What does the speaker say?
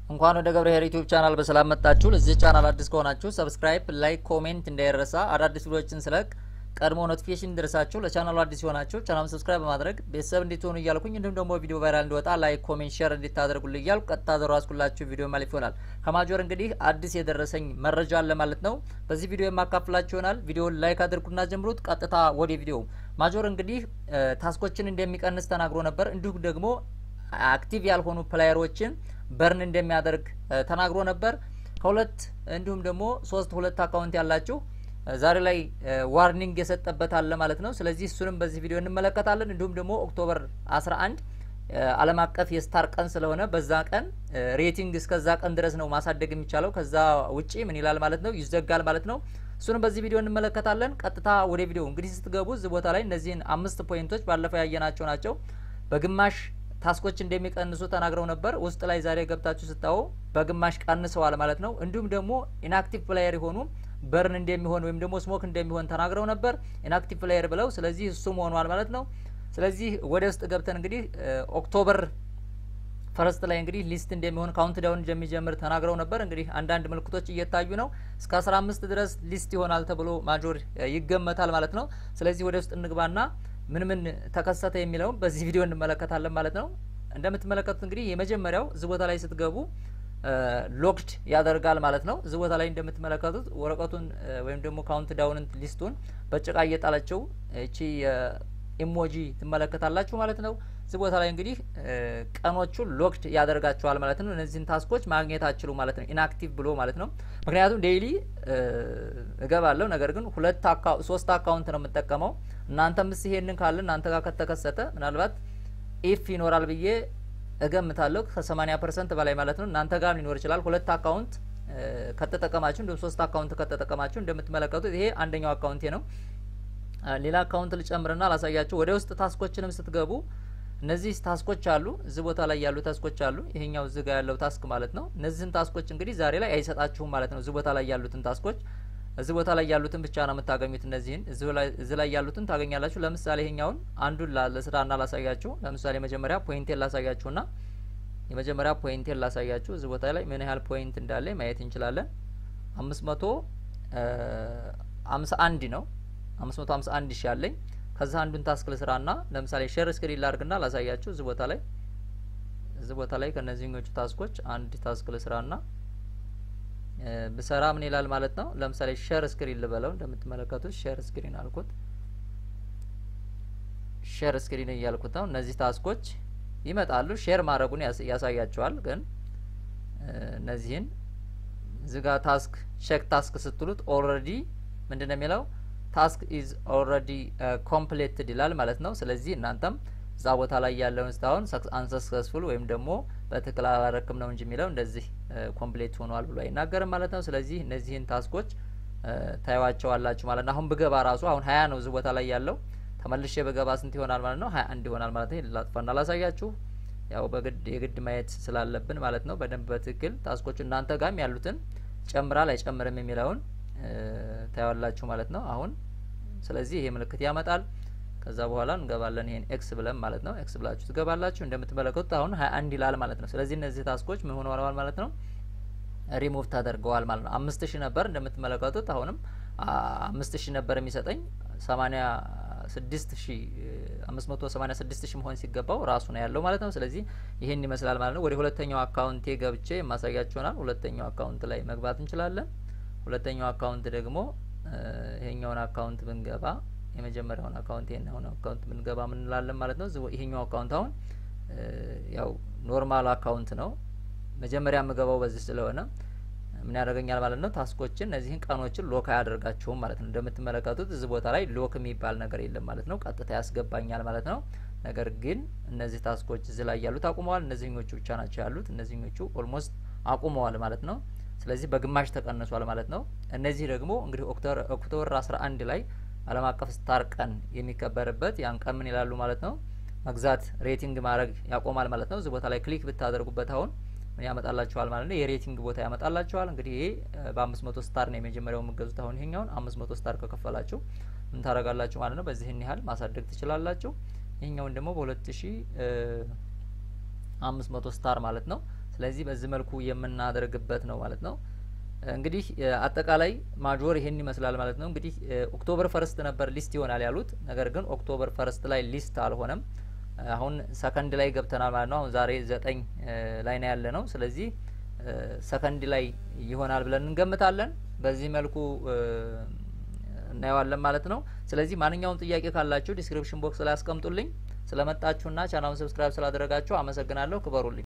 እንኳን ወደ ገብረ ኄር ዩቲዩብ ቻናል በሰላም መጣችሁ። ለዚህ ቻናል አዲስ ከሆናችሁ ሰብስክራይብ፣ ላይክ፣ ኮሜንት እንዳይረሳ። አዳዲስ ቪዲዮዎችን ስለቅ ቀድሞ ኖቲፊኬሽን እንዲደርሳችሁ ለቻናሉ አዲስ የሆናችሁ ቻናሉን ሰብስክራይብ በማድረግ ቤተሰብ እንድትሆኑ እያልኩኝ እንዲሁም ደግሞ ቪዲዮ ቫይራል እንዲወጣ ላይክ፣ ኮሜንት፣ ሼር እንድታደርጉልኝ እያልኩ ቀጥታ ዘራስኩላችሁ ቪዲዮ ማለፍ ይሆናል። ከማጆር እንግዲህ አዲስ የደረሰኝ መረጃ አለ ማለት ነው። በዚህ ቪዲዮ የማካፍላችሁ ይሆናል። ቪዲዮውን ላይክ አድርጉና ጀምሩት። ቀጥታ ወደ ቪዲዮ ማጆር እንግዲህ ታስኮችን እንደሚቀንስ ተናግሮ ነበር። እንዲሁም ደግሞ አክቲቭ ያልሆኑ ፕላየሮችን በርን እንደሚያደርግ ተናግሮ ነበር። ከሁለት እንዲሁም ደግሞ ሶስት ሁለት አካውንት ያላችሁ ዛሬ ላይ ዋርኒንግ የሰጠበት አለ ማለት ነው። ስለዚህ እሱንም በዚህ ቪዲዮ እንመለከታለን። እንዲሁም ደግሞ ኦክቶበር 11 ዓለም አቀፍ የስታር ቀን ስለሆነ በዛ ቀን ሬቲንግ እስከዛ ቀን ድረስ ነው ማሳደግ የሚቻለው። ከዛ ውጪ ምን ይላል ማለት ነው ይዘጋል ማለት ነው። እሱንም በዚህ ቪዲዮ እንመለከታለን። ቀጥታ ወደ ቪዲዮ እንግዲህ ስትገቡ እዚህ ቦታ ላይ እነዚህን አምስት ፖይንቶች ባለፈው ያየናቸው ናቸው። በግማሽ ታስኮች እንደሚቀንሱ ተናግረው ነበር። ውስጥ ላይ ዛሬ ገብታችሁ ስታዩ በግማሽ ቀንሰዋል ማለት ነው። እንዲሁም ደግሞ ኢንአክቲቭ ፕላየር የሆኑ በርን እንደሚሆን ወይም ደግሞ ስሞክ እንደሚሆን ተናግረው ነበር ኢንአክቲቭ ፕላየር ብለው። ስለዚህ እሱም ሆኗል ማለት ነው። ስለዚህ ወደ ውስጥ ገብተን እንግዲህ ኦክቶበር ፈረስት ላይ እንግዲህ ሊስት እንደሚሆን ካውንት ዳውን እንደሚጀምር ተናግረው ነበር። እንግዲህ አንዳንድ ምልክቶች እየታዩ ነው። እስከ አስራ አምስት ድረስ ሊስት ይሆናል ተብሎ ማጆር ይገመታል ማለት ነው። ስለዚህ ወደ ውስጥ እንግባና ምን ምን ተከሰተ የሚለውን በዚህ ቪዲዮ እንመለከታለን ማለት ነው። እንደምትመለከቱት እንግዲህ የመጀመሪያው እዚህ ቦታ ላይ ስትገቡ ሎክድ ያደርጋል ማለት ነው። እዚህ ቦታ ላይ እንደምትመለከቱት ወረቀቱን ወይም ደግሞ ካውንት ዳውን ሊስቱን በጭቃ እየጣለችው እቺ ኢሞጂ ትመለከታላችሁ ማለት ነው። እዚህ ቦታ ላይ እንግዲህ ቀኖቹን ሎክድ ያደርጋቸዋል ማለት ነው። እነዚህን ታስኮች ማግኘት አችሉ ማለት ነው፣ ኢንአክቲቭ ብሎ ማለት ነው። ምክንያቱም ዴይሊ እገባለሁ፣ ነገር ግን ሁለት ሶስት አካውንት ነው የምጠቀመው። እናንተም ስ ይሄንን ካለ እናንተ ጋር ከተከሰተ ምናልባት ኢፍ ይኖራል ብዬ እገምታለሁ ከ80 ፐርሰንት በላይ ማለት ነው። እናንተ ጋር ሊኖር ይችላል። ሁለት አካውንት ከተጠቀማችሁ እንዲሁም ሶስት አካውንት ከተጠቀማችሁ እንደምትመለከቱት ይሄ አንደኛው አካውንቴ ነው። ሌላ አካውንት ልጨምርና ላሳያችሁ። ወደ ውስጥ ታስኮችንም ስትገቡ እነዚህ ታስኮች አሉ። እዚህ ቦታ ላይ ያሉ ታስኮች አሉ። ይሄኛው እዚህ ጋር ያለው ታስክ ማለት ነው። እነዚህን ታስኮች እንግዲህ ዛሬ ላይ አይሰጣችሁም ማለት ነው። እዚህ ቦታ ላይ ያሉትን ታስኮች እዚህ ቦታ ላይ ያሉትን ብቻ ነው የምታገኙት። እነዚህን እዚህ ላይ ያሉትን ታገኛላችሁ። ለምሳሌ ይሄኛውን አንዱን ለስራና ላሳያችሁ። ለምሳሌ መጀመሪያ ፖይንቴን ላሳያችሁና የመጀመሪያ ፖይንቴን ላሳያችሁ። እዚህ ቦታ ላይ ምን ያህል ፖይንት እንዳለ ማየት እንችላለን። አምስት መቶ አምሳ አንድ ነው። አምስት መቶ አምሳ አንድ ሺ አለኝ። ከዛ አንዱን ታስክ ልስራና ለምሳሌ ሼር ስክሪን ላርግና ላሳያችሁ። እዚህ ቦታ ላይ እዚህ ቦታ ላይ ከነዚህኞቹ ታስኮች አንድ ታስክ ልስራና ብሰራ ምን ይላል ማለት ነው። ለምሳሌ ሼር ስክሪን ልበለው። እንደምትመለከቱት ሼር ስክሪን አልኩት። ሼር ስክሪን እያልኩት ነው። እነዚህ ታስኮች ይመጣሉ። ሼር ማድረጉን ያሳያቸዋል። ግን እነዚህን እዚጋ ታስክ ቼክ ታስክ ስትሉት ኦልሬዲ ምንድን ነው የሚለው ታስክ ኢዝ ኦልሬዲ ኮምፕሌትድ ይላል ማለት ነው። ስለዚህ እናንተም እዛ ቦታ ላይ ያለውን እስካሁን አንሰክሰስፉል ወይም ደግሞ በትክክል አላረክም ነው እንጂ የሚለው እንደዚህ ኮምፕሌት ሆኗል ብሎ አይናገርም ማለት ነው። ስለዚህ እነዚህን ታስኮች ታዩዋቸዋላችሁ ማለት ነው። አሁን ብገባ ራሱ አሁን ሀያ ነው እዚህ ቦታ ላይ ያለው ተመልሼ ብገባ ስንት ይሆናል ማለት ነው? ሀያ አንድ ይሆናል ማለት ነው። ላጥፋና ላሳያችሁ። ያው በግድ የግድ ማየት ስላለብን ማለት ነው። በደንብ በትክክል ታስኮቹ እናንተ ጋርም ያሉትን ጨምራል አይጨምርም የሚለውን ታያዋላችሁ ማለት ነው። አሁን ስለዚህ ይሄ ምልክት ያመጣል። ከዛ በኋላ እንገባለን ይሄን ኤክስ ብለን ማለት ነው። ኤክስ ብላችሁ ትገባላችሁ። እንደምትመለከቱት አሁን ሀያ አንድ ይላል ማለት ነው። ስለዚህ እነዚህ ታስኮች ምን ሆነዋል ማለት ነው? ሪሙቭ ተደርገዋል ማለት ነው። አምስት ሺህ ነበር እንደምትመለከቱት፣ አሁንም አምስት ሺህ ነበር የሚሰጠኝ ሰማኒያ ስድስት ሺ አምስት መቶ ሰማኒያ ስድስት ሺህ መሆን ሲገባው ራሱ ነው ያለው ማለት ነው። ስለዚህ ይሄን ይመስላል ማለት ነው። ወደ ሁለተኛው አካውንቴ ገብቼ የማሳያችሁናል። ሁለተኛው አካውንት ላይ መግባት እንችላለን። ሁለተኛው አካውንት ደግሞ ይሄኛውን አካውንት ብንገባ የመጀመሪያውን አካውንት ይሄኛውን አካውንት ብንገባ ምን እንላለን ማለት ነው። ይሄኛው አካውንት አሁን ያው ኖርማል አካውንት ነው። መጀመሪያ የምገባው በዚህ ስለሆነ ምን ያደርገኛል ማለት ነው። ታስኮችን እነዚህን ቀኖችን ሎክ አያደርጋቸውም ማለት ነው። እንደምትመለከቱት እዚህ ቦታ ላይ ሎክ የሚባል ነገር የለም ማለት ነው። ቀጥታ ያስገባኛል ማለት ነው። ነገር ግን እነዚህ ታስኮች እዚህ ላይ ያሉት አቁመዋል። እነዚህኞቹ ብቻ ናቸው ያሉት። እነዚህኞቹ ኦልሞስት አቁመዋል ማለት ነው። ስለዚህ በግማሽ ተቀንሷል ማለት ነው። እነዚህ ደግሞ እንግዲህ ኦክቶበር አስራ አንድ ላይ ዓለም አቀፍ ስታር ቀን የሚከበርበት ያን ቀን ምን ይላሉ ማለት ነው። መግዛት ሬቲንግ ማድረግ ያቆማል ማለት ነው። እዚህ ቦታ ላይ ክሊክ ብታደርጉበት አሁን ምን ያመጣላችኋል ማለት ነው። የሬቲንግ ቦታ ያመጣላችኋል። እንግዲህ ይሄ በአምስት መቶ ስታር ነው የመጀመሪያው የምገዙት። አሁን ይሄኛውን አምስት መቶ ስታር ከከፈላችሁ ምን ታደርጋላችሁ ማለት ነው። በዚህን ያህል ማሳደግ ትችላላችሁ። ይሄኛውን ደግሞ በሁለት ሺ አምስት መቶ ስታር ማለት ነው። ስለዚህ በዚህ መልኩ የምናደርግበት ነው ማለት ነው። እንግዲህ አጠቃላይ ማጆር ይሄን ይመስላል ማለት ነው። እንግዲህ ኦክቶበር ፈርስት ነበር ሊስት ይሆናል ያሉት፣ ነገር ግን ኦክቶበር ፈርስት ላይ ሊስት አልሆነም። አሁን ሰከንድ ላይ ገብተናል ማለት ነው። አሁን ዛሬ ዘጠኝ ላይ ነው ያለ ነው። ስለዚህ ሰከንድ ላይ ይሆናል ብለን እንገምታለን። በዚህ መልኩ እናየዋለን ማለት ነው። ስለዚህ ማንኛውም ጥያቄ ካላችሁ ዲስክሪፕሽን ቦክስ ላይ አስቀምጡልኝ። ስለመጣችሁና ቻናሉን ሰብስክራይብ ስላደረጋችሁ አመሰግናለሁ። ክበሩልኝ።